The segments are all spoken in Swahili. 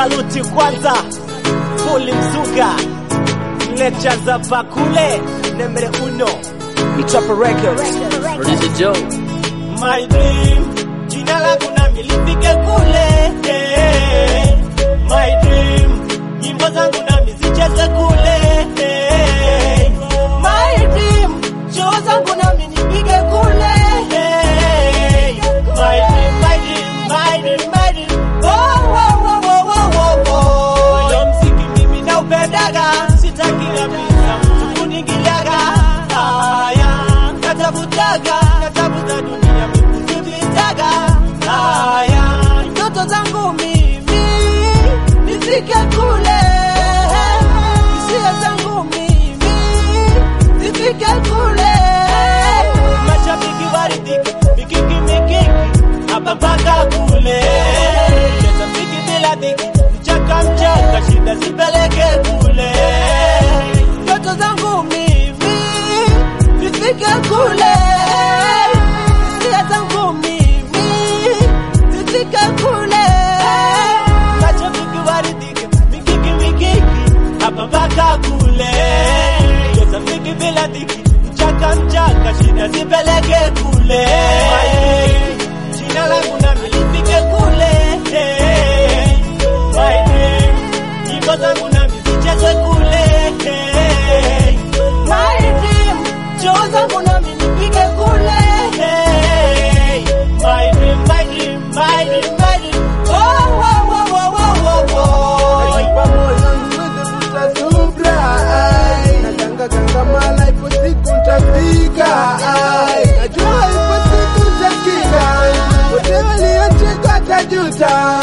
saluti kwanza Fuli Mzuga Lecha za Bakule Nemre uno Michapa Records Producer Joe. My dream Jina langu na milipike kule eh. My dream Nyimbo zangu na mizicheze kule eh. My dream Show zangu na minipige kule eh. My dream, my dream, my dream, my dream Oh, oh, oh, oh, oh, oh, oh. Ndo mziki mimi naupendaga Sitaki kabisa mtu kuningiliaga Haya, natafutaga Natafuta dunia mimi kuzipitaga Haya, ndoto zangu mimi Nifike kule Hisia zangu mimi Nifike kule Mashabiki waridhike Mikiki mikiki Hapa mpaka kule Cheza mziki bila dhiki Mchaka mchaka Shida zipeleke kule Ndoto zangu mimi Nifike kule Hisia zangu mimi Nifike kule Mashabiki waridhike Mikiki mikiki Hapa mpaka kule Cheza mziki bila dhiki Mchaka mchaka Shida zipeleke kule Jina langu na milipike kule hey. My dream Nyimbo zangu na mizichezwe kule hey. My dream Show zangu na minipige kule hey. My dream, my dream, my dream, my dream Oh, oh, oh, oh, oh, oh, oh. Najipa moyo niweze vuta subra ai. Natanga kangamana ipo siku ntafika ai. Najua ipo siku ntakika wote waliocheka tajuta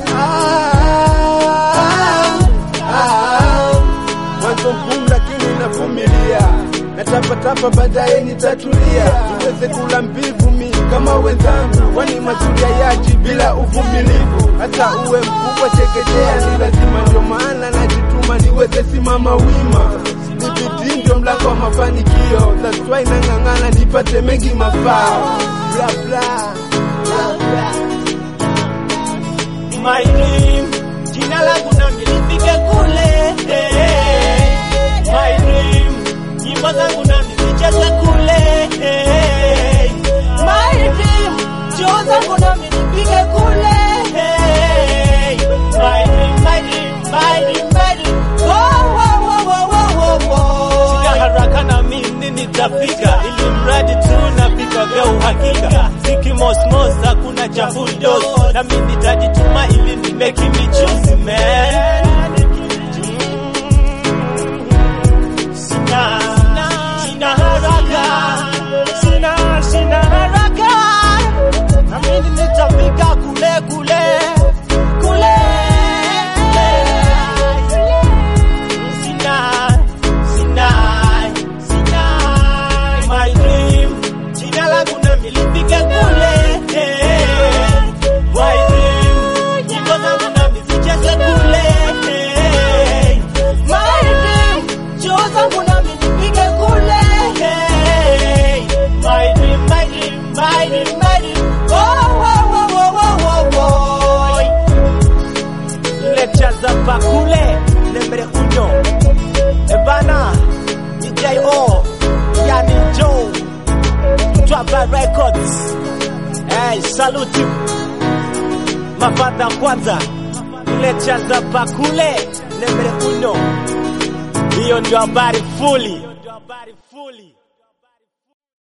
Ah, ah. Mwanzo mgumu lakini navumilia natapatapa baadaye nitatulia niweze kula mbivu mi kama wenzangu wani mazuria yaji bila uvumilivu hata uwe mkubwa chekechea ni lazima ndio maana najituma niweze simama wima ni bidii ndio mlango wa mafanikio that's why nang'ang'ana nipate mengi mafao bla bla bla bla my dream jina langu na milipike kule hey. my dream nyimbo zangu na mizichezwe kule hey. my dream show zangu na milipike kule hey. my dream my dream my dream my dream oh, oh, oh, oh, oh, oh, oh. Sina haraka na mimi nitafika ili mradi tu napika vya uhakika ziki mosmos hakuna cha bulldoze na mimi nitajituma ili ni make michuzi man Sina, sina haraka, sina, sina haraka, na mimi nitafika kule kule kule Sina, sina, sina my dream. Jina langu na milipike kule. eh. My dream. Nyimbo zangu na mizicheze kule. eh. My dream. Show zangu na milipike kule. eh. My dream, my dream, my dream, my dream. Oh, oh, oh, oh, oh, oh, oh. Lecture za Bakule, nemre uno. Ebana, DJO, Yani Joe, Twaba Records. Hey, saluti. Mafadha kwanza. Lecture za Bakule, nemre uno. Hiyo ndio habari fuli.